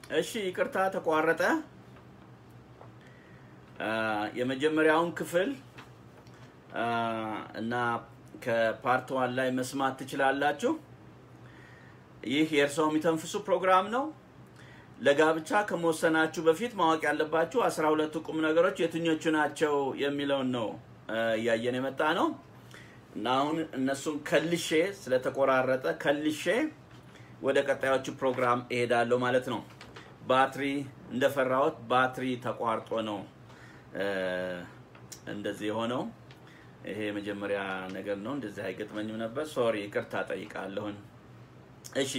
እሺ ይቅርታ ተቋረጠ። አ፣ የመጀመሪያውን ክፍል አ፣ እና ከፓርት ዋን ላይ መስማት ትችላላችሁ። ይህ የእርስዎ የሚተንፍሱ ፕሮግራም ነው። ለጋብቻ ከመወሰናችሁ በፊት ማወቅ ያለባችሁ አስራ ሁለቱ ቁም ነገሮች የትኞቹ ናቸው የሚለውን ነው አ፣ እያየን የመጣ ነው እና አሁን እነሱን ከልሼ ስለተቆራረጠ ከልሼ ወደ ቀጣዮቹ ፕሮግራም እሄዳለሁ ማለት ነው። ባትሪ እንደፈራሁት ባትሪ ተቋርጦ ነው እ፣ እንደዚህ የሆነው። ይሄ የመጀመሪያ ነገር ነው። እንደዚህ አይገጥመኝም ነበር። ሶሪ፣ ይቅርታ ጠይቃለሁን። እሺ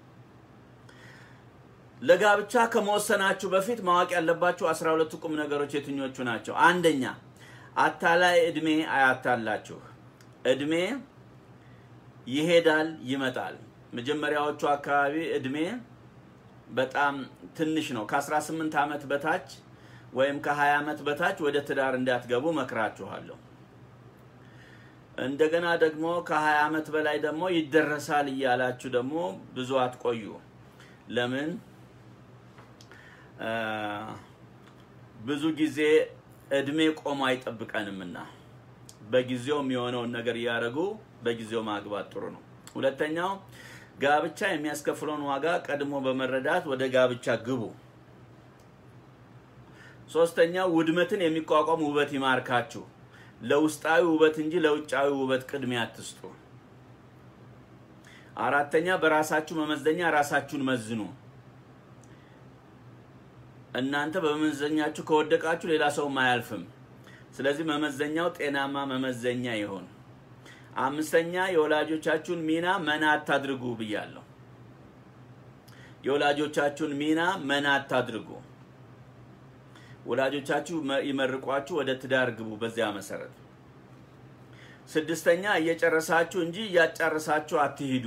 ለጋብቻ ከመወሰናችሁ በፊት ማወቅ ያለባችሁ አስራ ሁለቱ ቁም ነገሮች የትኞቹ ናቸው? አንደኛ አታላይ እድሜ አያታላችሁ። እድሜ ይሄዳል ይመጣል። መጀመሪያዎቹ አካባቢ እድሜ በጣም ትንሽ ነው። ከ18 ዓመት በታች ወይም ከ20 ዓመት በታች ወደ ትዳር እንዳትገቡ መክራችኋለሁ። እንደገና ደግሞ ከ20 ዓመት በላይ ደግሞ ይደረሳል እያላችሁ ደግሞ ብዙ አትቆዩ። ለምን አ፣ ብዙ ጊዜ እድሜ ቆሞ አይጠብቀንምና በጊዜው የሚሆነውን ነገር እያደረጉ በጊዜው ማግባት ጥሩ ነው። ሁለተኛው ጋብቻ የሚያስከፍለውን ዋጋ ቀድሞ በመረዳት ወደ ጋብቻ ግቡ። ሶስተኛው ውድመትን የሚቋቋም ውበት ይማርካችሁ። ለውስጣዊ ውበት እንጂ ለውጫዊ ውበት ቅድሚያ አትስጡ። አራተኛ በራሳችሁ መመዘኛ ራሳችሁን መዝኑ። እናንተ በመመዘኛችሁ ከወደቃችሁ ሌላ ሰውም አያልፍም። ስለዚህ መመዘኛው ጤናማ መመዘኛ ይሆን። አምስተኛ የወላጆቻችሁን ሚና መና አታድርጉ ብያለሁ። የወላጆቻችሁን ሚና መና አታድርጉ። ወላጆቻችሁ መ- ይመርቋችሁ፣ ወደ ትዳር ግቡ። በዚያ መሰረት ስድስተኛ እየጨረሳችሁ እንጂ እያጫረሳችሁ አትሂዱ።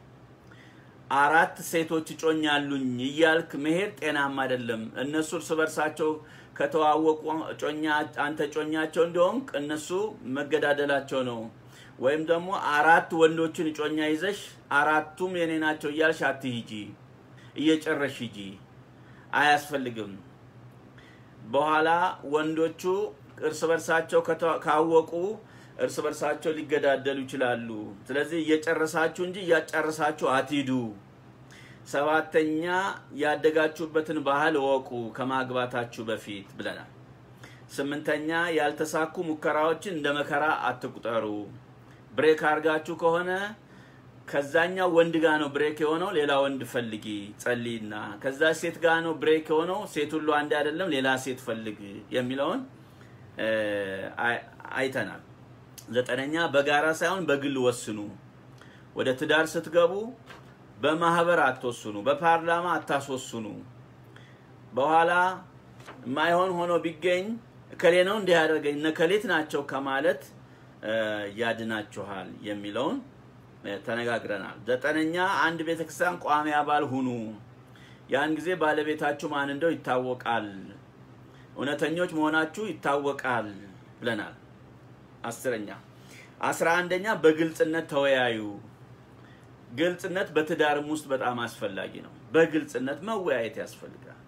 አራት ሴቶች እጮኛ አሉኝ እያልክ መሄድ ጤናማ አይደለም። እነሱ እርስ በርሳቸው ከተዋወቁ እጮኛ አንተ እጮኛቸው እንደሆንክ እነሱ መገዳደላቸው ነው። ወይም ደግሞ አራት ወንዶችን እጮኛ ይዘሽ አራቱም የኔ ናቸው እያልሽ አትሂጂ፣ እየጨረሽ ሂጂ። አያስፈልግም። በኋላ ወንዶቹ እርስ በርሳቸው ከተ- ካወቁ እርስ በርሳቸው ሊገዳደሉ ይችላሉ። ስለዚህ እየጨረሳችሁ እንጂ እያጨረሳችሁ አትሂዱ። ሰባተኛ ያደጋችሁበትን ባህል እወቁ ከማግባታችሁ በፊት ብለናል። ስምንተኛ ያልተሳኩ ሙከራዎችን እንደ መከራ አትቁጠሩ። ብሬክ አድርጋችሁ ከሆነ ከዛኛው ወንድ ጋር ነው ብሬክ የሆነው፣ ሌላ ወንድ ፈልጊ ጸልይና፣ ከዛ ሴት ጋር ነው ብሬክ የሆነው፣ ሴት ሁሉ አንድ አይደለም፣ ሌላ ሴት ፈልግ የሚለውን እ፣ አይ- አይተናል። ዘጠነኛ በጋራ ሳይሆን በግል ወስኑ። ወደ ትዳር ስትገቡ በማህበር አትወስኑ፣ በፓርላማ አታስወስኑ። በኋላ የማይሆን ሆኖ ቢገኝ እከሌ ነው እንዲህ ያደርገኝ እነ ከሌት ናቸው ከማለት እ፣ ያድናችኋል የሚለውን እ፣ ተነጋግረናል። ዘጠነኛ አንድ ቤተክርስቲያን ቋሚ አባል ሁኑ። ያን ጊዜ ባለቤታችሁ ማን እንደው ይታወቃል፣ እውነተኞች መሆናችሁ ይታወቃል ብለናል። አስረኛ አስራ አንደኛ በግልጽነት ተወያዩ። ግልጽነት በትዳርም ውስጥ በጣም አስፈላጊ ነው። በግልጽነት መወያየት ያስፈልጋል።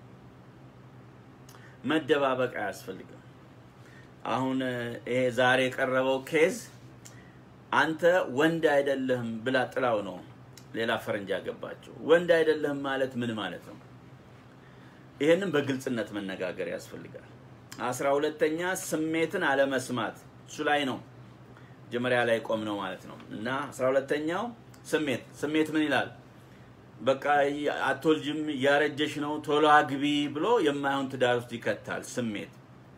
መደባበቅ አያስፈልግም። አሁን እ፣ ይሄ ዛሬ የቀረበው ኬዝ አንተ ወንድ አይደለህም ብላ ጥላው ነው ሌላ ፈረንጅ ያገባቸው። ወንድ አይደለህም ማለት ምን ማለት ነው? ይህንም በግልጽነት መነጋገር ያስፈልጋል። አስራ ሁለተኛ ስሜትን አለመስማት እሱ ላይ ነው መጀመሪያ ላይ ቆም ነው ማለት ነው። እና አስራ ሁለተኛው ስሜት ስሜት ምን ይላል? በቃ አትወልጅም፣ እያረጀሽ ነው፣ ቶሎ አግቢ ብሎ የማይሆን ትዳር ውስጥ ይከታል ስሜት።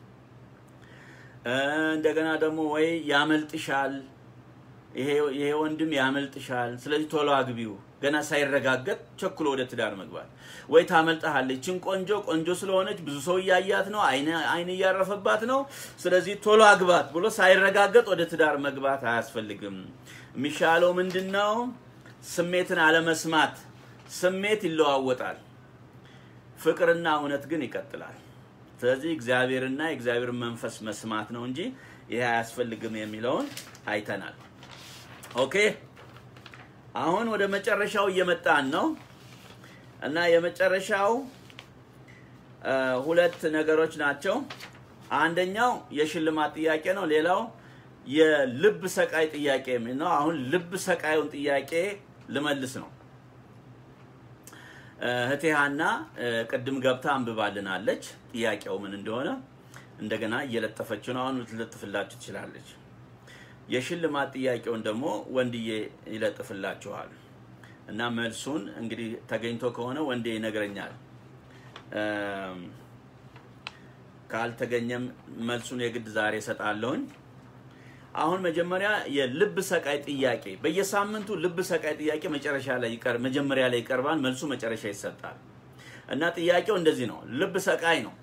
እ፣ እንደገና ደግሞ ወይ ያመልጥሻል፣ ይሄ ይሄ ወንድም ያመልጥሻል፣ ስለዚህ ቶሎ አግቢው። ገና ሳይረጋገጥ ቸኩሎ ወደ ትዳር መግባት ወይ ታመልጠሃለች። ችን ቆንጆ ቆንጆ ስለሆነች ብዙ ሰው እያያት ነው፣ አይን አይን እያረፈባት ነው፣ ስለዚህ ቶሎ አግባት ብሎ ሳይረጋገጥ ወደ ትዳር መግባት አያስፈልግም። የሚሻለው ምንድን ነው? ስሜትን አለመስማት። ስሜት ይለዋወጣል፣ ፍቅርና እውነት ግን ይቀጥላል። ስለዚህ እግዚአብሔርና የእግዚአብሔር መንፈስ መስማት ነው እንጂ ይሄ አያስፈልግም የሚለውን አይተናል። ኦኬ አሁን ወደ መጨረሻው እየመጣን ነው እና የመጨረሻው ሁለት ነገሮች ናቸው። አንደኛው የሽልማት ጥያቄ ነው። ሌላው የልብ ሰቃይ ጥያቄ የሚል ነው። አሁን ልብ ሰቃዩን ጥያቄ ልመልስ ነው። እህቴ ሀና ቅድም ገብታ አንብባልናለች ጥያቄው ምን እንደሆነ እንደገና እየለጠፈችው ነው። አሁን ልትለጥፍላችሁ ትችላለች። የሽልማት ጥያቄውን ደግሞ ወንድዬ ይለጥፍላችኋል እና መልሱን እንግዲህ ተገኝቶ ከሆነ ወንዴ ይነግረኛል። ካልተገኘም መልሱን የግድ ዛሬ እሰጣለሁኝ። አሁን መጀመሪያ የልብ ሰቃይ ጥያቄ በየሳምንቱ ልብ ሰቃይ ጥያቄ መጨረሻ ላይ ይቀር መጀመሪያ ላይ ይቀርባል፣ መልሱ መጨረሻ ይሰጣል እና ጥያቄው እንደዚህ ነው። ልብ ሰቃይ ነው።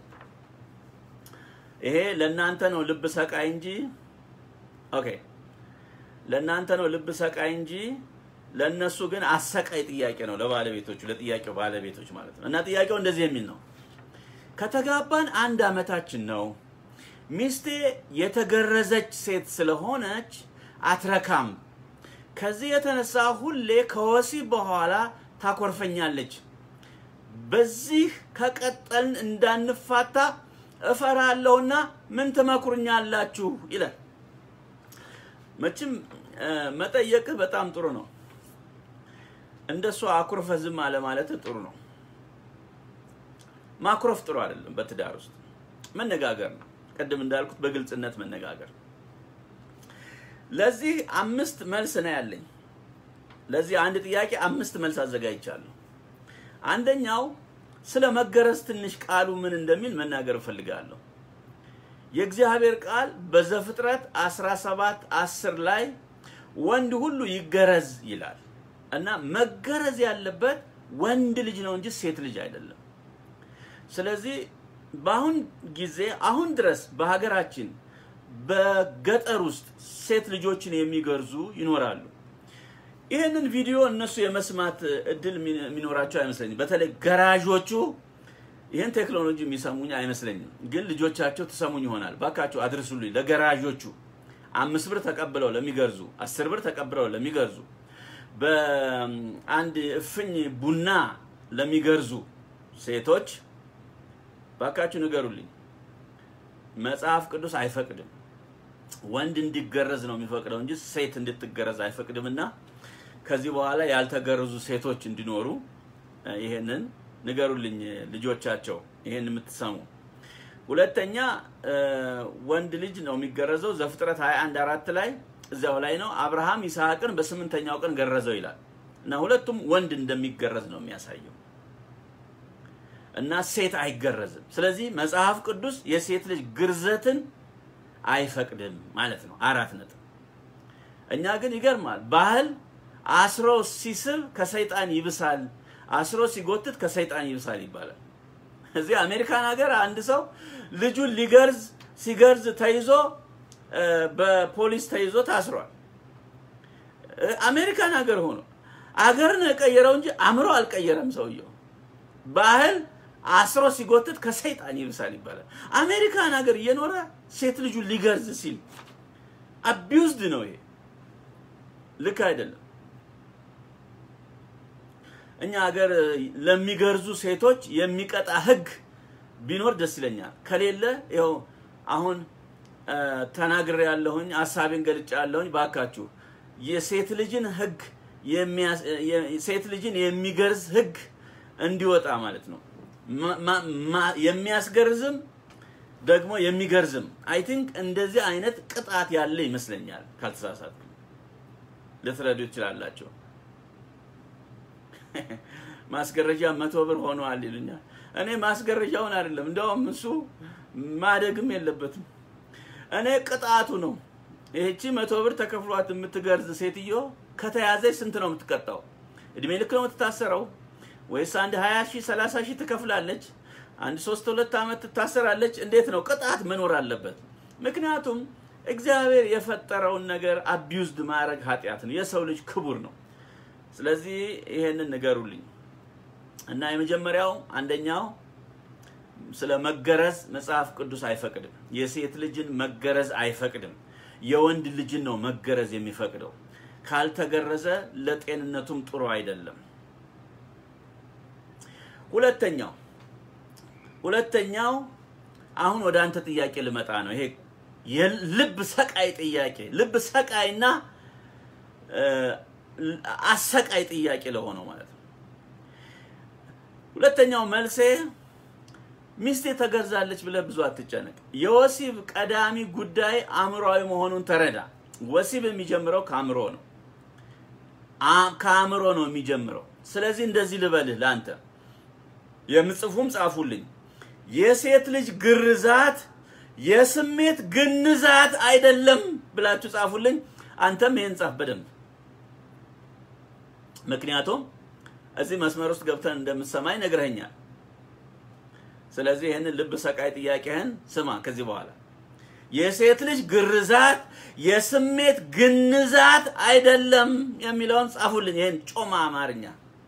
ይሄ ለእናንተ ነው ልብ ሰቃይ እንጂ ኦኬ፣ ለእናንተ ነው ልብ ሰቃይ እንጂ ለእነሱ ግን አሰቃይ ጥያቄ ነው። ለባለቤቶቹ ለጥያቄው ባለቤቶች ማለት ነው። እና ጥያቄው እንደዚህ የሚል ነው። ከተጋባን አንድ አመታችን ነው። ሚስቴ የተገረዘች ሴት ስለሆነች አትረካም። ከዚህ የተነሳ ሁሌ ከወሲብ በኋላ ታኮርፈኛለች። በዚህ ከቀጠልን እንዳንፋታ እፈራለሁና ምን ትመክሩኛላችሁ? ይላል። መቼም መጠየቅህ በጣም ጥሩ ነው። እንደሷ አኩርፈ ዝም አለ ማለት ጥሩ ነው። ማኩረፍ ጥሩ አይደለም። በትዳር ውስጥ መነጋገር ነው። ቅድም እንዳልኩት በግልጽነት መነጋገር። ለዚህ አምስት መልስ ነው ያለኝ። ለዚህ አንድ ጥያቄ አምስት መልስ አዘጋጅቻለሁ። አንደኛው ስለ መገረዝ ትንሽ ቃሉ ምን እንደሚል መናገር እፈልጋለሁ። የእግዚአብሔር ቃል በዘፍጥረት 17 10 ላይ ወንድ ሁሉ ይገረዝ ይላል እና መገረዝ ያለበት ወንድ ልጅ ነው እንጂ ሴት ልጅ አይደለም። ስለዚህ በአሁን ጊዜ አሁን ድረስ በሀገራችን በገጠር ውስጥ ሴት ልጆችን የሚገርዙ ይኖራሉ። ይህንን ቪዲዮ እነሱ የመስማት እድል የሚኖራቸው አይመስለኝም። በተለይ ገራዦቹ ይህን ቴክኖሎጂ የሚሰሙኝ አይመስለኝም። ግን ልጆቻቸው ትሰሙኝ ይሆናል። ባካቸው አድርሱልኝ ለገራዦቹ አምስት ብር ተቀብለው ለሚገርዙ፣ አስር ብር ተቀብለው ለሚገርዙ፣ በአንድ እፍኝ ቡና ለሚገርዙ ሴቶች ባካችሁ ንገሩልኝ። መጽሐፍ ቅዱስ አይፈቅድም። ወንድ እንዲገረዝ ነው የሚፈቅደው እንጂ ሴት እንድትገረዝ አይፈቅድምና ከዚህ በኋላ ያልተገረዙ ሴቶች እንዲኖሩ ይሄንን ንገሩልኝ ልጆቻቸው፣ ይሄን የምትሰሙ። ሁለተኛ ወንድ ልጅ ነው የሚገረዘው። ዘፍጥረት 21 አራት ላይ እዚያው ላይ ነው አብርሃም ይስሐቅን በስምንተኛው ቀን ገረዘው ይላል እና ሁለቱም ወንድ እንደሚገረዝ ነው የሚያሳየው እና ሴት አይገረዝም። ስለዚህ መጽሐፍ ቅዱስ የሴት ልጅ ግርዘትን አይፈቅድም ማለት ነው። አራት ነጥብ። እኛ ግን ይገርማል። ባህል አስሮ ሲስብ ከሰይጣን ይብሳል፣ አስሮ ሲጎትት ከሰይጣን ይብሳል ይባላል። እዚህ አሜሪካን ሀገር አንድ ሰው ልጁን ሊገርዝ ሲገርዝ ተይዞ በፖሊስ ተይዞ ታስሯል። አሜሪካን ሀገር ሆኖ አገር ነው የቀየረው እንጂ አእምሮ አልቀየረም ሰውየው። ባህል አስሮ ሲጎትት ከሰይጣን ይብሳል ይባላል። አሜሪካን ሀገር እየኖረ ሴት ልጁን ሊገርዝ ሲል አቢውዝድ ነው። ይሄ ልክ አይደለም። እኛ ሀገር ለሚገርዙ ሴቶች የሚቀጣ ህግ ቢኖር ደስ ይለኛል። ከሌለ ይኸው አሁን ተናግሬ ያለሁኝ ሀሳቤን ገልጫ ያለሁኝ ባካችሁ የሴት ልጅን ህግ ሴት ልጅን የሚገርዝ ህግ እንዲወጣ ማለት ነው። የሚያስገርዝም ደግሞ የሚገርዝም አይ ቲንክ እንደዚህ አይነት ቅጣት ያለ ይመስለኛል። ካልተሳሳትኩ ልትረዱ ይችላላቸው። ማስገረጃ መቶ ብር ሆነዋል ይሉኛል። እኔ ማስገረጃውን አይደለም እንደውም እሱ ማደግም የለበትም። እኔ ቅጣቱ ነው። ይህቺ መቶ ብር ተከፍሏት የምትገርዝ ሴትዮ ከተያዘች ስንት ነው የምትቀጣው? እድሜ ልክ ነው የምትታሰረው ወይስ አንድ 20 ሺህ 30 ሺህ ትከፍላለች? አንድ ሶስት ሁለት ዓመት ትታሰራለች? እንዴት ነው? ቅጣት መኖር አለበት። ምክንያቱም እግዚአብሔር የፈጠረውን ነገር አቢዩዝድ ማድረግ ኃጢአት ነው። የሰው ልጅ ክቡር ነው። ስለዚህ ይሄንን ንገሩልኝ እና የመጀመሪያው አንደኛው ስለ መገረዝ መጽሐፍ ቅዱስ አይፈቅድም። የሴት ልጅን መገረዝ አይፈቅድም። የወንድ ልጅን ነው መገረዝ የሚፈቅደው። ካልተገረዘ ለጤንነቱም ጥሩ አይደለም። ሁለተኛው ሁለተኛው አሁን ወደ አንተ ጥያቄ ልመጣ ነው። ይሄ የልብ ሰቃይ ጥያቄ ልብ ሰቃይና እ፣ አሰቃይ ጥያቄ ለሆነው ማለት ነው። ሁለተኛው መልሴ ሚስቴ ተገርዛለች ብለህ ብዙ አትጨነቅ። የወሲብ ቀዳሚ ጉዳይ አእምሯዊ መሆኑን ተረዳ። ወሲብ የሚጀምረው ከአእምሮ ነው። አ- ከአእምሮ ነው የሚጀምረው። ስለዚህ እንደዚህ ልበልህ ለአንተ የምጽፉም ጻፉልኝ። የሴት ልጅ ግርዛት የስሜት ግንዛት አይደለም ብላችሁ ጻፉልኝ። አንተም ይህን ጻፍ በደንብ ምክንያቱም እዚህ መስመር ውስጥ ገብተን እንደምትሰማኝ ነግረኸኛል። ስለዚህ ይህንን ልብ ሰቃይ ጥያቄህን ስማ ከዚህ በኋላ የሴት ልጅ ግርዛት የስሜት ግንዛት አይደለም የሚለውን ጻፉልኝ። ይህን ጮማ አማርኛ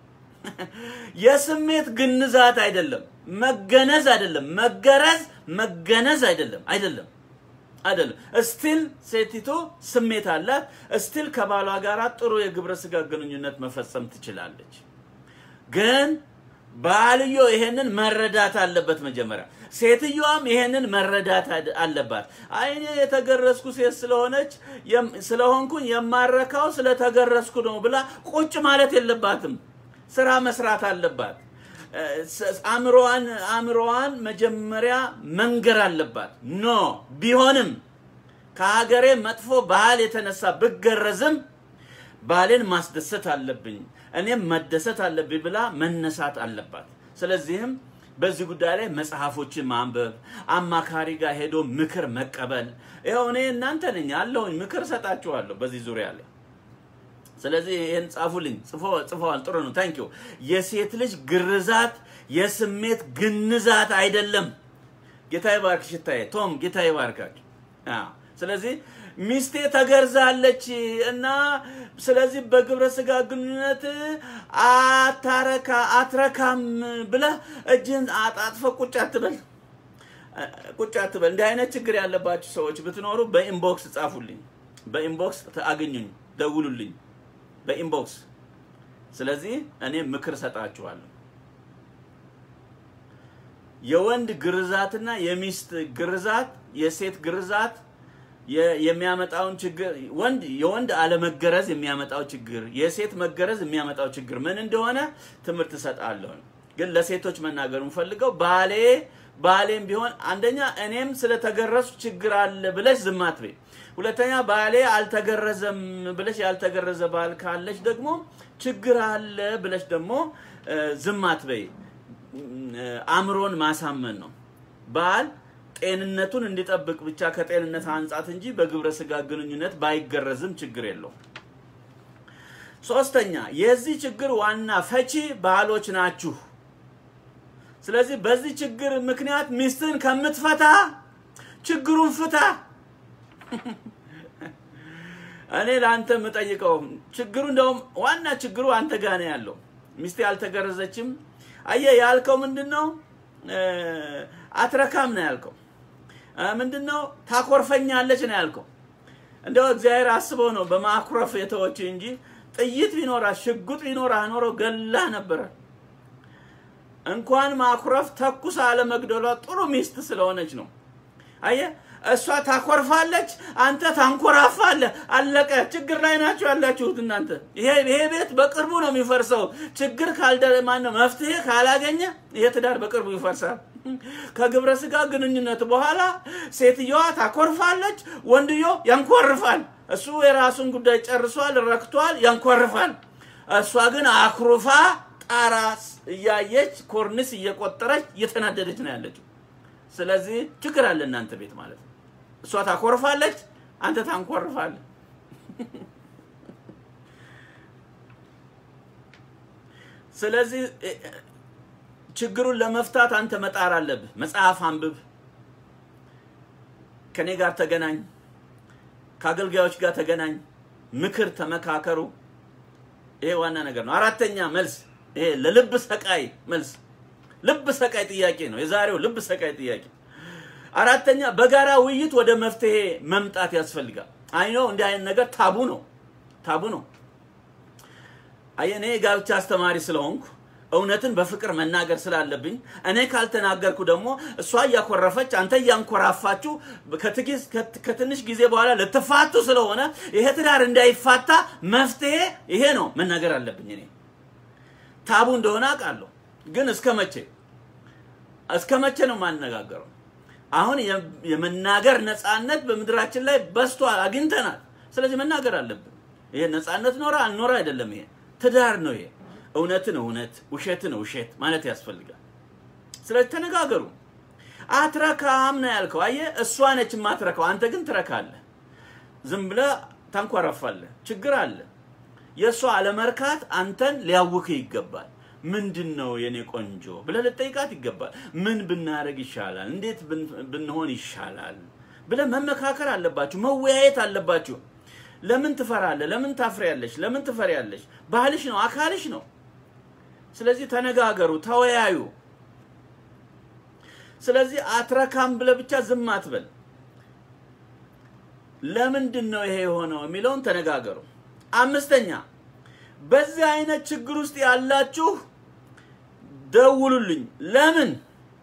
የስሜት ግንዛት አይደለም፣ መገነዝ አይደለም፣ መገረዝ መገነዝ አይደለም፣ አይደለም አይደለም። እስቲል ሴቲቱ ስሜት አላት። እስቲል ከባሏ ጋር ጥሩ የግብረ ስጋ ግንኙነት መፈጸም ትችላለች። ግን ባልዮ ይሄንን መረዳት አለበት መጀመሪያ። ሴትዮዋም ይሄንን መረዳት አድ- አለባት። አይኔ የተገረዝኩ ሴት ስለሆነች የም- ስለሆንኩኝ የማረካው ስለተገረዝኩ ነው ብላ ቁጭ ማለት የለባትም። ስራ መስራት አለባት። እ፣ ስ- አእምሮዋን አእምሮዋን መጀመሪያ መንገር አለባት። ኖ ቢሆንም ከሀገሬ መጥፎ ባህል የተነሳ ብገረዝም ባሌን ማስደሰት አለብኝ፣ እኔም መደሰት አለብኝ ብላ መነሳት አለባት። ስለዚህም በዚህ ጉዳይ ላይ መጽሐፎችን ማንበብ፣ አማካሪ ጋር ሄዶ ምክር መቀበል። ይኸው እኔ እናንተ ነኝ አለሁኝ፣ ምክር እሰጣችኋለሁ በዚህ ዙሪያ ላይ። ስለዚህ ይህን ጻፉልኝ። ጽፎ- ጽፈዋል። ጥሩ ነው። ታንኪዩ። የሴት ልጅ ግርዛት የስሜት ግንዛት አይደለም። ጌታ ይባርክ። ሽታዬ ቶም ጌታ ይባርካችሁ። አዎ። ስለዚህ ሚስቴ ተገርዛለች እና ስለዚህ በግብረ ስጋ ግንኙነት አታረካ አትረካም ብለህ እጅህን አጣጥፈ ቁጭ አትበል ቁጭ አትበል። እንዲህ አይነት ችግር ያለባችሁ ሰዎች ብትኖሩ በኢንቦክስ ጻፉልኝ፣ በኢንቦክስ አግኙኝ፣ ደውሉልኝ በኢንቦክስ። ስለዚህ እኔ ምክር ሰጣችኋለሁ። የወንድ ግርዛትና የሚስት ግርዛት የሴት ግርዛት የ- የሚያመጣውን ችግር ወንድ የወንድ አለመገረዝ የሚያመጣው ችግር የሴት መገረዝ የሚያመጣው ችግር ምን እንደሆነ ትምህርት እሰጣለሁ። ግን ለሴቶች መናገር የምፈልገው ባሌ ባሌም ቢሆን አንደኛ እኔም ስለተገረዝኩ ችግር አለ ብለሽ ዝም አትበይ። ሁለተኛ ባሌ አልተገረዘም ብለሽ ያልተገረዘ ባል ካለሽ ደግሞ ችግር አለ ብለሽ ደግሞ እ፣ ዝም አትበይ። እ፣ አእምሮን ማሳመን ነው። ባል ጤንነቱን እንዲጠብቅ ብቻ ከጤንነት አንጻት እንጂ በግብረ ስጋ ግንኙነት ባይገረዝም ችግር የለውም። ሶስተኛ የዚህ ችግር ዋና ፈቺ ባሎች ናችሁ። ስለዚህ በዚህ ችግር ምክንያት ሚስትን ከምትፈታ ችግሩን ፍታ። እኔ ለአንተ የምጠይቀው ችግሩ እንደውም ዋና ችግሩ አንተ ጋር ነው ያለው። ሚስቴ አልተገረዘችም። አየህ ያልከው ምንድን ነው? እ፣ አትረካም ነው ያልከው። እ፣ ምንድን ነው? ታኮርፈኛለች ነው ያልከው። እንደው እግዚአብሔር አስበው ነው በማኩረፍ የተወች እንጂ ጥይት ቢኖራ ሽጉጥ ቢኖራ ኖሮ ገላ ነበረ። እንኳን ማኩረፍ ተኩስ አለመግደሏ ጥሩ ሚስት ስለሆነች ነው። አየ እሷ ታኮርፋለች፣ አንተ ታንኮራፋለህ። አለቀ። ችግር ላይ ናቸው ያላችሁት እናንተ። ይሄ ይሄ ቤት በቅርቡ ነው የሚፈርሰው። ችግር ካልደረ ማነው መፍትሄ ካላገኘ ይሄ ትዳር በቅርቡ ይፈርሳል። ከግብረ ስጋ ግንኙነት በኋላ ሴትየዋ ታኮርፋለች፣ ወንድዮ ያንኮርፋል። እሱ የራሱን ጉዳይ ጨርሷል፣ ረክቷል፣ ያንኮርፋል። እሷ ግን አኩርፋ ጣራ እያየች ኮርኒስ እየቆጠረች እየተናደደች ነው ያለችው። ስለዚህ ችግር አለ እናንተ ቤት ማለት ነው። እሷ ታኮርፋለች፣ አንተ ታንኮርፋለህ። ስለዚህ እ- እ- ችግሩን ለመፍታት አንተ መጣር አለብህ። መጽሐፍ አንብብ፣ ከኔ ጋር ተገናኝ፣ ከአገልጋዮች ጋር ተገናኝ፣ ምክር ተመካከሩ። ይሄ ዋና ነገር ነው። አራተኛ መልስ፣ ይሄ ለልብ ሰቃይ መልስ፣ ልብ ሰቃይ ጥያቄ ነው የዛሬው ልብ ሰቃይ ጥያቄ። አራተኛ በጋራ ውይይት ወደ መፍትሄ መምጣት ያስፈልጋል። አይኖ እንዲህ አይነት ነገር ታቡ ነው፣ ታቡ ነው። አየህ እኔ የጋብቻ አስተማሪ ስለሆንኩ እውነትን በፍቅር መናገር ስላለብኝ እኔ ካልተናገርኩ ደግሞ እሷ እያኮረፈች አንተ እያንኮራፋችሁ ከትጊዝ- ከት- ከትንሽ ጊዜ በኋላ ልትፋቱ ስለሆነ ይሄ ትዳር እንዳይፋታ መፍትሄ ይሄ ነው መናገር አለብኝ። እኔ ታቡ እንደሆነ አውቃለሁ፣ ግን እስከ መቼ እስከ መቼ ነው የማነጋገረው? አሁን የ- የመናገር ነፃነት በምድራችን ላይ በስቷል፣ አግኝተናል። ስለዚህ መናገር አለብን። ይሄ ነፃነት ኖረ አልኖረ አይደለም። ይሄ ትዳር ነው። ይሄ እውነትን እውነት ውሸትን ውሸት ማለት ያስፈልጋል። ስለዚህ ተነጋገሩ። አትረካም ነው ያልከው። አየህ፣ እሷ ነች የማትረካው፣ አንተ ግን ትረካለህ። ዝም ብለህ ታንኳረፋለህ። ችግር አለ። የእሷ አለመርካት አንተን ሊያውክህ ይገባል። ምንድን ነው የኔ ቆንጆ ብለህ ልጠይቃት ይገባል። ምን ብናደርግ ይሻላል? እንዴት ብን- ብንሆን ይሻላል ብለህ መመካከር አለባችሁ፣ መወያየት አለባችሁ። ለምን ትፈራለህ? ለምን ታፍሪያለሽ? ለምን ትፈሪያለሽ? ባህልሽ ነው፣ አካልሽ ነው። ስለዚህ ተነጋገሩ፣ ተወያዩ። ስለዚህ አትረካም ብለህ ብቻ ዝም አትበል። ለምንድን ነው ይሄ የሆነው የሚለውን ተነጋገሩ። አምስተኛ በዚህ አይነት ችግር ውስጥ ያላችሁ ደውሉልኝ። ለምን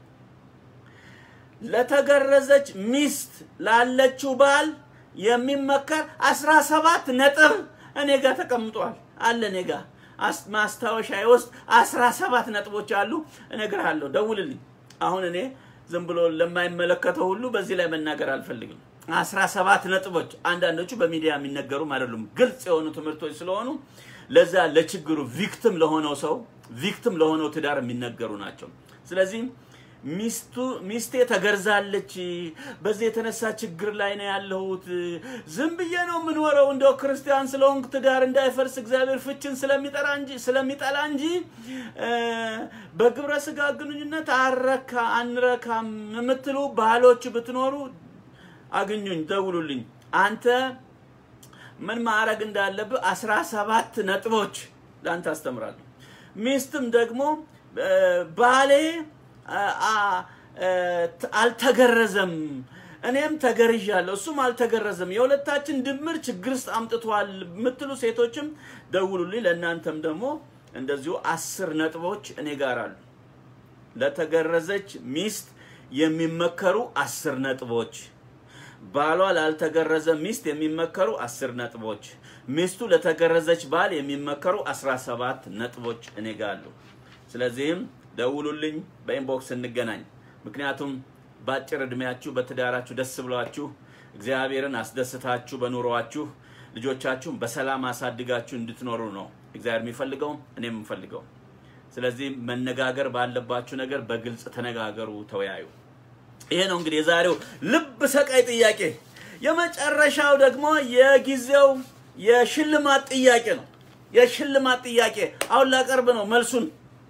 ለተገረዘች ሚስት ላለችው ባል የሚመከር አስራ ሰባት ነጥብ እኔ ጋር ተቀምጧል አለ እኔ ጋር አስ- ማስታወሻዬ ውስጥ አስራ ሰባት ነጥቦች አሉ። እነግርሃለሁ፣ ደውልልኝ። አሁን እኔ ዝም ብሎ ለማይመለከተው ሁሉ በዚህ ላይ መናገር አልፈልግም። አስራ ሰባት ነጥቦች አንዳንዶቹ በሚዲያ የሚነገሩም አይደሉም፣ ግልጽ የሆኑ ትምህርቶች ስለሆኑ ለዛ ለችግሩ ቪክትም ለሆነው ሰው ቪክትም ለሆነው ትዳር የሚነገሩ ናቸው። ስለዚህ ሚስቱ ሚስቴ ተገርዛለች፣ በዚህ የተነሳ ችግር ላይ ነው ያለሁት። ዝም ብዬ ነው የምኖረው እንደው ክርስቲያን ስለሆንኩ ትዳር እንዳይፈርስ እግዚአብሔር ፍችን ስለሚጠራ እንጂ ስለሚጠላ እንጂ እ፣ በግብረ ስጋ ግንኙነት አረካ አንረካም የምትሉ ባሎች ብትኖሩ አግኙኝ፣ ደውሉልኝ። አንተ ምን ማድረግ እንዳለብህ አስራ ሰባት ነጥቦች ለአንተ አስተምራለሁ። ሚስትም ደግሞ እ፣ ባሌ አ- አ- እ፣ ት- አልተገረዘም፣ እኔም ተገርዣለሁ፣ እሱም አልተገረዘም፣ የሁለታችን ድምር ችግር ውስጥ አምጥቷል የምትሉ ሴቶችም ደውሉልኝ። ለእናንተም ደግሞ እንደዚሁ አስር ነጥቦች እኔ ጋር አሉ። ለተገረዘች ሚስት የሚመከሩ አስር ነጥቦች ባሏ ላልተገረዘ ሚስት የሚመከሩ አስር ነጥቦች፣ ሚስቱ ለተገረዘች ባል የሚመከሩ አስራ ሰባት ነጥቦች እኔ ጋር አሉ። ስለዚህም ደውሉልኝ፣ በኢንቦክስ እንገናኝ። ምክንያቱም በአጭር ዕድሜያችሁ በትዳራችሁ ደስ ብሏችሁ እግዚአብሔርን አስደስታችሁ በኑሯችሁ ልጆቻችሁን በሰላም አሳድጋችሁ እንድትኖሩ ነው እግዚአብሔር የሚፈልገው እኔም የምፈልገው። ስለዚህ መነጋገር ባለባችሁ ነገር በግልጽ ተነጋገሩ፣ ተወያዩ። ይሄ ነው እንግዲህ የዛሬው ልብ ሰቃይ ጥያቄ። የመጨረሻው ደግሞ የጊዜው የሽልማት ጥያቄ ነው። የሽልማት ጥያቄ አሁን ላቀርብ ነው መልሱን።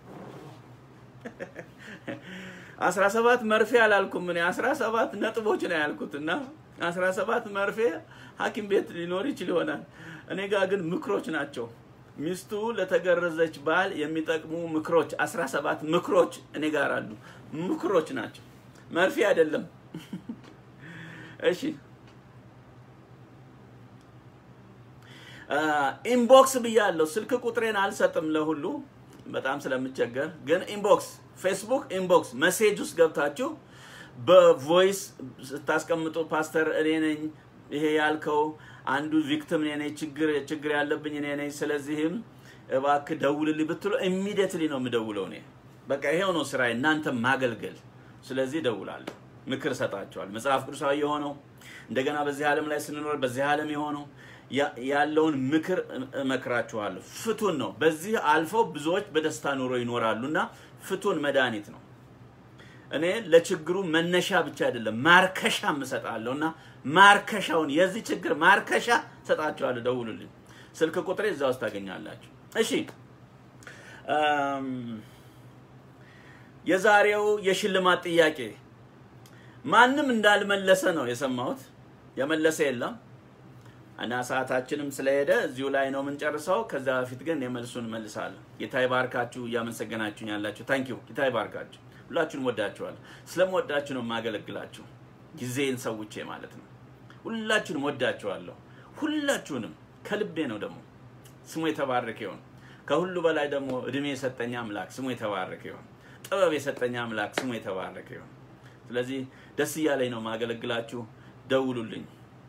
አስራ ሰባት መርፌ አላልኩም እኔ አስራ ሰባት ነጥቦች ነው ያልኩት እና አስራ ሰባት መርፌ ሐኪም ቤት ሊኖር ይችል ይሆናል። እኔ ጋር ግን ምክሮች ናቸው። ሚስቱ ለተገረዘች ባል የሚጠቅሙ ምክሮች አስራ ሰባት ምክሮች እኔ ጋር አሉ። ምክሮች ናቸው፣ መርፌ አይደለም። እሺ ኢንቦክስ ብያለሁ። ስልክ ቁጥሬን አልሰጥም ለሁሉ በጣም ስለምቸገር፣ ግን ኢንቦክስ ፌስቡክ ኢንቦክስ መሴጅ ውስጥ ገብታችሁ በቮይስ ስታስቀምጡ ፓስተር እኔ ነኝ ይሄ ያልከው አንዱ ቪክቲም እኔ ነኝ፣ ችግር ችግር ያለብኝ እኔ ነኝ፣ ስለዚህም እባክህ ደውልልኝ ብትሉ ኢሚዲየትሊ ነው የምደውለው እኔ። በቃ ይሄው ነው ስራዬ፣ እናንተ ማገልገል። ስለዚህ እደውላለሁ፣ ምክር እሰጣቸዋል። መጽሐፍ ቅዱሳዊ የሆነው እንደገና በዚህ ዓለም ላይ ስንኖር በዚህ ዓለም የሆነው ያ- ያለውን ምክር እም- እመክራችኋለሁ። ፍቱን ነው። በዚህ አልፈው ብዙዎች በደስታ ኑሮ ይኖራሉ እና ፍቱን መድኃኒት ነው። እኔ ለችግሩ መነሻ ብቻ አይደለም ማርከሻም እሰጣለሁ እና ማርከሻውን የዚህ ችግር ማርከሻ እሰጣችኋለሁ። ደውሉልኝ። ስልክ ቁጥሬ እዛ ውስጥ ታገኛላችሁ። እሺ እም፣ የዛሬው የሽልማት ጥያቄ ማንም እንዳልመለሰ ነው የሰማሁት። የመለሰ የለም እና ሰዓታችንም ስለሄደ እዚሁ ላይ ነው የምንጨርሰው። ከዛ በፊት ግን የመልሱን መልሳለሁ። ጌታ ይባርካችሁ። እያመሰገናችሁኝ ያላችሁ ታንኪዩ። ጌታ ይባርካችሁ። ሁላችሁንም ወዳችኋለሁ። ስለምወዳችሁ ነው የማገለግላችሁ፣ ጊዜን ሰውቼ ማለት ነው። ሁላችሁንም ወዳችኋለሁ። ሁላችሁንም ከልቤ ነው ደግሞ። ስሙ የተባረከ ይሁን። ከሁሉ በላይ ደግሞ እድሜ የሰጠኝ አምላክ ስሙ የተባረከ ይሁን። ጥበብ የሰጠኝ አምላክ ስሙ የተባረከ ይሁን። ስለዚህ ደስ እያለኝ ነው ማገለግላችሁ። ደውሉልኝ።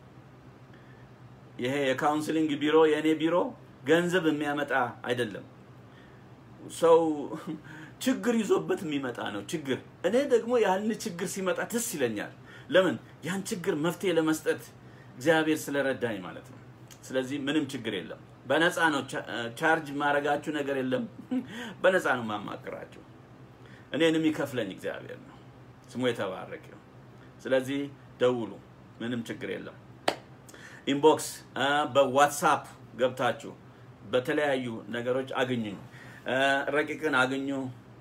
ይሄ የካውንስሊንግ ቢሮ የእኔ ቢሮ ገንዘብ የሚያመጣ አይደለም። ሰው ችግር ይዞበት የሚመጣ ነው ችግር። እኔ ደግሞ ያን ችግር ሲመጣ ደስ ይለኛል። ለምን? ያን ችግር መፍትሄ ለመስጠት እግዚአብሔር ስለረዳኝ ማለት ነው። ስለዚህ ምንም ችግር የለም። በነፃ ነው። ቻርጅ ማድረጋችሁ ነገር የለም። በነፃ ነው ማማክራችሁ። እኔንም ይከፍለኝ እግዚአብሔር ነው። ስሙ የተባረከ ይሁን። ስለዚህ ደውሉ፣ ምንም ችግር የለም። ኢንቦክስ በዋትሳፕ ገብታችሁ በተለያዩ ነገሮች አግኙኝ። ረቂቅን አግኙ፣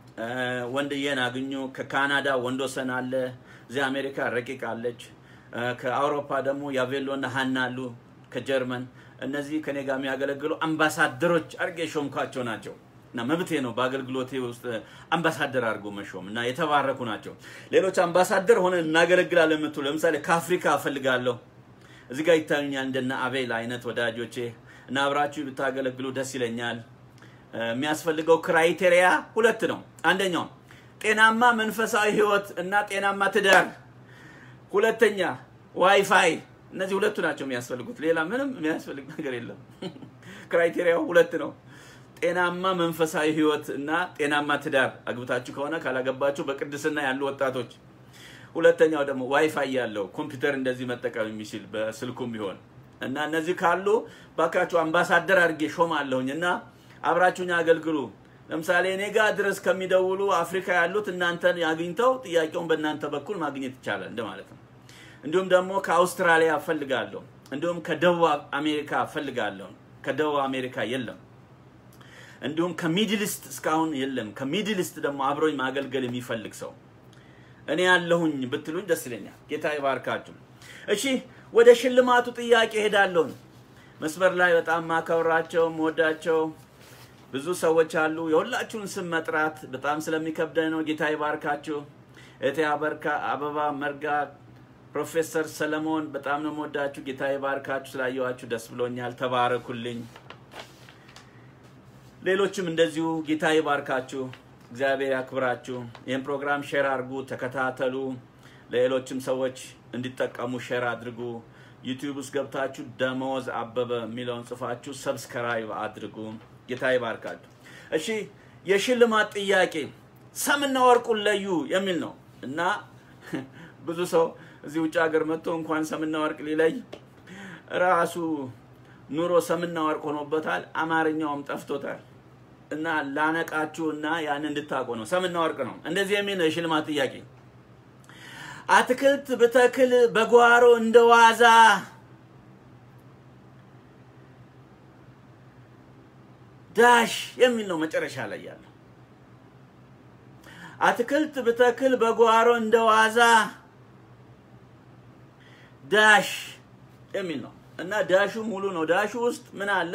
ወንድዬን አግኙ። ከካናዳ ወንዶሰን አለ፣ እዚህ አሜሪካ ረቂቅ አለች። ከአውሮፓ ደግሞ ያቬሎና ሀና አሉ፣ ከጀርመን እነዚህ ከኔ ጋር የሚያገለግሉ አምባሳደሮች አድርጌ የሾምኳቸው ናቸው እና መብቴ ነው በአገልግሎቴ ውስጥ አምባሳደር አድርጎ መሾም እና የተባረኩ ናቸው። ሌሎች አምባሳደር ሆነ እናገለግላለን የምትሉ ለምሳሌ ከአፍሪካ እፈልጋለሁ እዚህ ጋር ይታዩኛል እንደነ አቤል አይነት ወዳጆቼ እና አብራችሁ ብታገለግሉ ደስ ይለኛል። የሚያስፈልገው ክራይቴሪያ ሁለት ነው። አንደኛው ጤናማ መንፈሳዊ ህይወት እና ጤናማ ትዳር፣ ሁለተኛ ዋይፋይ። እነዚህ ሁለቱ ናቸው የሚያስፈልጉት። ሌላ ምንም የሚያስፈልግ ነገር የለም። ክራይቴሪያው ሁለት ነው። ጤናማ መንፈሳዊ ህይወት እና ጤናማ ትዳር፣ አግብታችሁ ከሆነ ካላገባችሁ በቅድስና ያሉ ወጣቶች ሁለተኛው ደግሞ ዋይፋይ ያለው ኮምፒውተር እንደዚህ መጠቀም የሚችል በስልኩም ቢሆን እና እነዚህ ካሉ ባካችሁ አምባሳደር አድርጌ ሾማለሁኝ እና አብራችሁኝ አገልግሉ። ለምሳሌ እኔ ጋር ድረስ ከሚደውሉ አፍሪካ ያሉት እናንተን አግኝተው ጥያቄውን በእናንተ በኩል ማግኘት ይቻላል እንደማለት ነው። እንዲሁም ደግሞ ከአውስትራሊያ እፈልጋለሁ። እንዲሁም ከደቡብ አሜሪካ እፈልጋለሁ። ከደቡብ አሜሪካ የለም። እንዲሁም ከሚድልስት እስካሁን የለም። ከሚድልስት ደግሞ አብሮኝ ማገልገል የሚፈልግ ሰው እኔ ያለሁኝ ብትሉኝ ደስ ይለኛል። ጌታ ይባርካችሁ። እሺ ወደ ሽልማቱ ጥያቄ ሄዳለሁኝ። መስመር ላይ በጣም ማከብራቸው መወዳቸው ብዙ ሰዎች አሉ። የሁላችሁን ስም መጥራት በጣም ስለሚከብደኝ ነው። ጌታ ይባርካችሁ። እቴ አበርካ አበባ መርጋ፣ ፕሮፌሰር ሰለሞን በጣም ነው መወዳችሁ። ጌታ ይባርካችሁ። ስላየዋችሁ ደስ ብሎኛል። ተባረኩልኝ። ሌሎችም እንደዚሁ ጌታ ይባርካችሁ። እግዚአብሔር ያክብራችሁ። ይህን ፕሮግራም ሼር አድርጉ፣ ተከታተሉ። ለሌሎችም ሰዎች እንዲጠቀሙ ሼር አድርጉ። ዩቲዩብ ውስጥ ገብታችሁ ደመወዝ አበበ የሚለውን ጽፋችሁ ሰብስክራይብ አድርጉ። ጌታ ይባርካችሁ። እሺ የሽልማት ጥያቄ ሰምና ወርቁን ለዩ የሚል ነው እና ብዙ ሰው እዚህ ውጭ ሀገር መጥቶ እንኳን ሰምና ወርቅ ሊለይ ራሱ ኑሮ ሰምና ወርቅ ሆኖበታል። አማርኛውም ጠፍቶታል። እና ላነቃችሁ እና ያን እንድታውቁ ነው። ሰምና ወርቅ ነው። እንደዚህ የሚል ነው የሽልማት ጥያቄ። አትክልት ብተክል በጓሮ እንደ ዋዛ ዳሽ የሚል ነው መጨረሻ ላይ ያለው። አትክልት ብተክል በጓሮ እንደ ዋዛ ዳሽ የሚል ነው እና ዳሹ ሙሉ ነው። ዳሹ ውስጥ ምን አለ?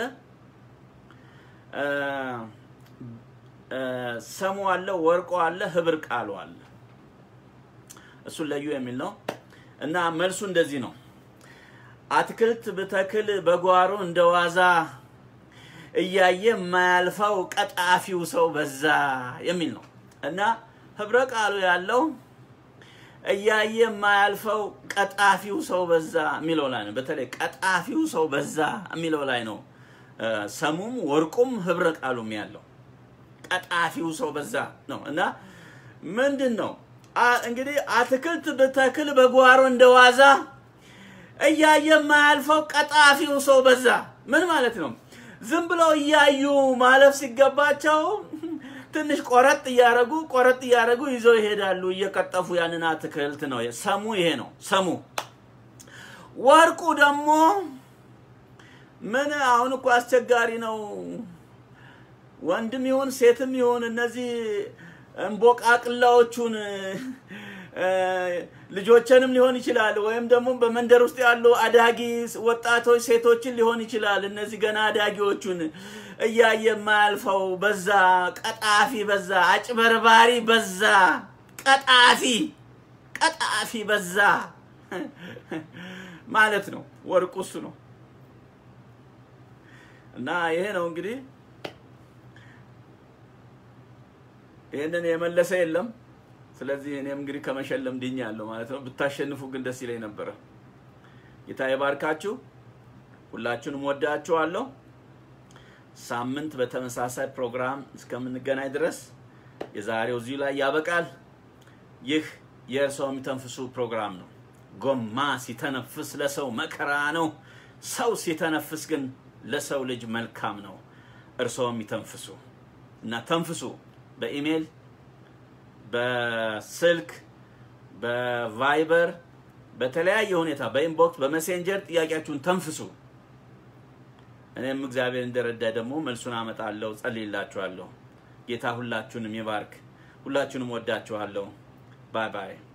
ሰሙ አለ፣ ወርቆ አለ፣ ህብር ቃሉ አለ። እሱን ለዩ የሚል ነው እና መልሱ እንደዚህ ነው። አትክልት ብተክል በጓሮ እንደ ዋዛ እያየ የማያልፈው ቀጣፊው ሰው በዛ የሚል ነው እና ህብረ ቃሉ ያለው እያየ የማያልፈው ቀጣፊው ሰው በዛ የሚለው ላይ ነው። በተለይ ቀጣፊው ሰው በዛ የሚለው ላይ ነው ሰሙም ወርቁም ህብረ ቃሉም ያለው ቀጣፊው ሰው በዛ ነው እና ምንድን ነው እንግዲህ አትክልት ብተክል በጓሮ እንደ ዋዛ እያየ የማያልፈው ቀጣፊው ሰው በዛ ምን ማለት ነው? ዝም ብለው እያዩ ማለፍ ሲገባቸው ትንሽ ቆረጥ እያረጉ ቆረጥ እያረጉ ይዘው ይሄዳሉ፣ እየቀጠፉ ያንን አትክልት ነው። ሰሙ ይሄ ነው ሰሙ። ወርቁ ደግሞ ምን አሁን እኮ አስቸጋሪ ነው። ወንድም ይሁን ሴትም ይሁን እነዚህ እንቦቃቅላዎቹን ልጆችንም ሊሆን ይችላል፣ ወይም ደግሞ በመንደር ውስጥ ያሉ አዳጊ ወጣቶች ሴቶችን ሊሆን ይችላል። እነዚህ ገና አዳጊዎቹን እያየ የማያልፈው በዛ፣ ቀጣፊ በዛ፣ አጭበርባሪ በዛ፣ ቀጣፊ ቀጣፊ በዛ ማለት ነው። ወርቁ እሱ ነው እና ይሄ ነው እንግዲህ ይህንን የመለሰ የለም። ስለዚህ እኔም እንግዲህ ከመሸለም ድኛለሁ ማለት ነው። ብታሸንፉ ግን ደስ ይለኝ ነበረ። ጌታ ይባርካችሁ። ሁላችሁንም ወዳችኋለሁ። ሳምንት በተመሳሳይ ፕሮግራም እስከምንገናኝ ድረስ የዛሬው እዚሁ ላይ ያበቃል። ይህ የእርስዎ የሚተንፍሱ ፕሮግራም ነው። ጎማ ሲተነፍስ ለሰው መከራ ነው። ሰው ሲተነፍስ ግን ለሰው ልጅ መልካም ነው። እርስዎ የሚተንፍሱ እና ተንፍሱ። በኢሜል፣ በስልክ፣ በቫይበር፣ በተለያየ ሁኔታ በኢንቦክስ፣ በሜሴንጀር ጥያቄያችሁን ተንፍሱ። እኔም እግዚአብሔር እንደረዳ ደግሞ መልሱን አመጣለሁ፣ ጸልይላችኋለሁ። ጌታ ሁላችሁንም ይባርክ። ሁላችሁንም ወዳችኋለሁ። ባይ ባይ።